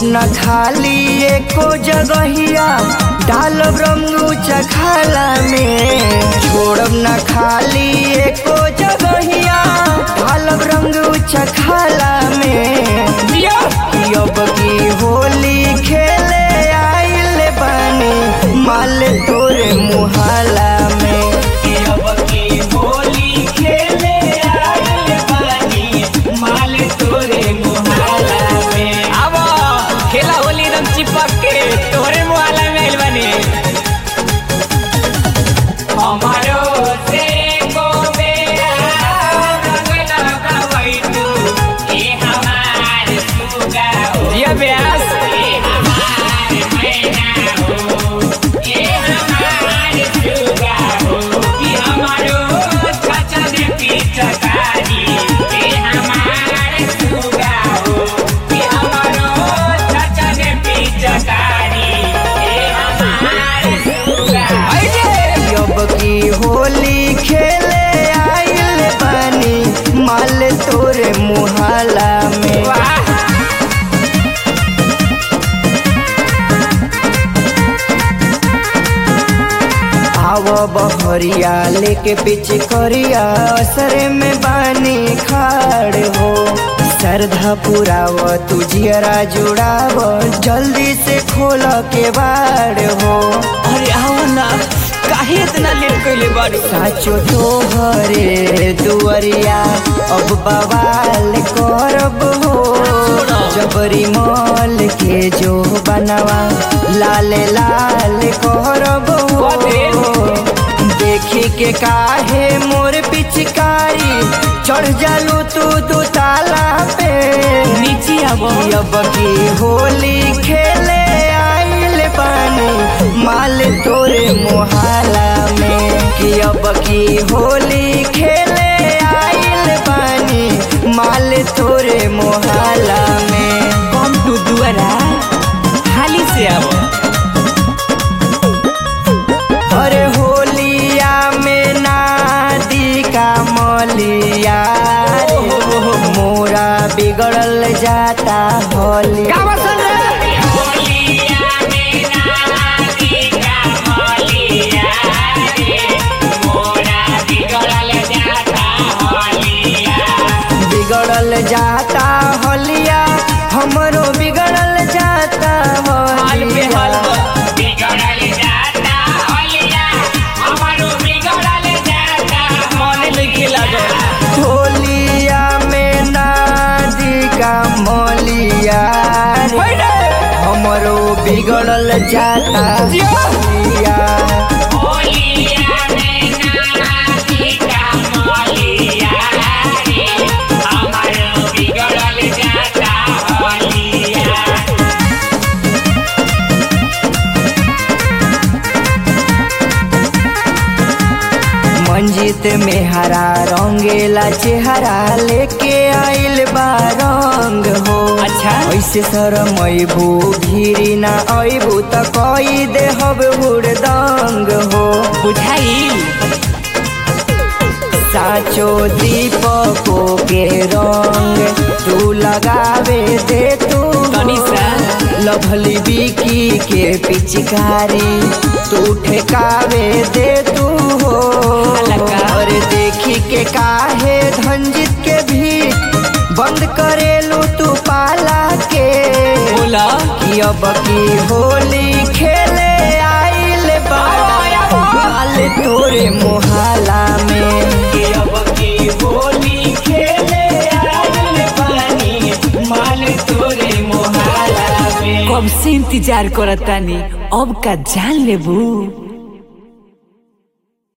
न खाली एको जगहिया डालब रंगू चखाला में छोड़ब न खाली एको जगहिया डालब रंगू चखाला में अब की होली खेले आइल बानी माल तोरे मुहाला में अब की होली खेले आइल बानी माल तोरे मुहाला में अब खेला होली एकदम चिपक के तोहरे मुहाला में आइल बानी हमारो से को बेरा रंग लगावई तू ए हमार सुगा हो जिया ब्यास ए हमार मैना हो ए हमार सुगा हो ई हमारो चाचा ने पिचकारी ए हमार सुगा हो ई हमारो चाचा ने पिचकारी ए हमार सुगा अब की होली खेले आइल बानी माल तोरे मुहाला में वाह आव बहरिया लेके पीछे करिया असरे में बानी खाड़ हो श्रद्धा पुराव तू जियरा जुड़ाव जल्दी से खोल के बाड़ हो अरे आओ ना काहे इतना लेट कइले बाड़ू साचो तोहरे दुअरिया अब बवाल करब हो जबरी मॉल के जो बनवा लाल लाल करब हो देखी के काहे मोर पिचकारी चढ़ जालू तू दू ताला पे नीचे आवो अब की होली खेले आइल बानी माल तोरे मोहाला में कि अब की होली खेले आइल बानी माल तोरे मोहाला में कम तू दुआरा हाली से आवो अरे होलिया में नादी का मलिया रे, मोरा बिगड़ल जाता होली होलिया में नाची का होलिया रे मोरा बिगड़ल जाता होलिया बिगड़ल जाता होलिया हमरो बिगड़ल जाता हाल पे हाल होलिया बिगड़ल जाता होलिया हमारो बिगड़ल जाता मन लिखे लागल होलिया में नादी का मलिया रे, हमरो बिगड़ल जाता होलिया होलिया में नाची का होलिया रे हमारो बिगड़ल जाता होलिया मंजित में हरा रंगेला चेहरा लेके आइल बा रंग हो अच्छा। ऐसे शरमैबू घिरी ना अबू त कई देहब हुड़दंग हो बुझाई साचो दीपको के रंग तू लगावे दे तू तनी सा। लभली बिकी के पिचकारी तू ठेकावे दे तू हो हलका। और देखी के काहे धंजित के भी बंद करेलू तू पाला के बोला कि अब की होली खेले आइल बाल तोरे मोहाला में कि अब की होली खेले आइल बानी माल तोरे मोहाला में कब से इंतजार करतानी अब का जान लेबू